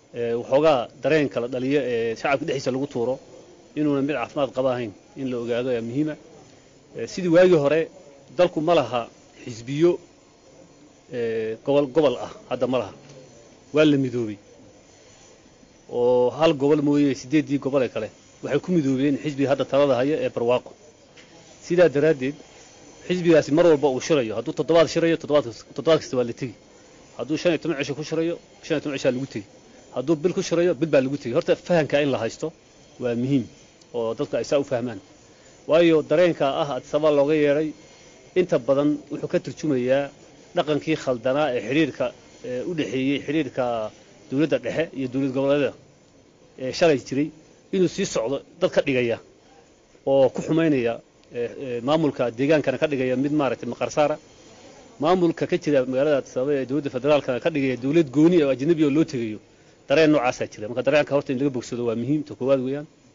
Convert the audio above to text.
waxoogaa dareenka la dhaliyo ee shacabka dhexdiisa lagu tuuro inuuna mid caafimaad qaba ahayn in la ogaado ayaa muhiima sidii waagii hore dalku ma laha xisbiyo gobol gobol ah hadda ma laha waa la midoobey oo hal gobol mooye siddeeddii gobol ee kale waxay ku midoobeen xisbiga hadda talada haya ee barwaaqo sidaa daraaddeed xisbigaasi mar walba uu shirayo hadduu toddobaad shirayo toddobaad kasta waa la tegi hadduu shan iyo toban cisho ku shirayo shan iyo toban cishaa lagu tegi hadduu bil ku shirayo bil baa lagu tegi horta fahamka in la haysto waa muhiim oo dadku ay saa u fahmaan waayo dareenka ah adisaba looga yeedhay inta badan wuxuu ka turjumayaa dhaqankii khaldanaa ee xidhiirka u dhexeeyey xidhiirka dowladda dhexe iyo dowlad goboleeda ee shalay jiray inuu sii socdo dad ka dhigaya oo ku xumaynaya maamulka deegaankana ka dhigaya mid maaragtay maqarsaara maamulka ka jira magaalada adisababa ee dowladda federaalkana ka dhigaya dowlad gooni oo ajnabi oo loo tegayo dareen noocaasaa jira marka dareenka horta in laga bogsado waa muhiim ta koowaad weeyaan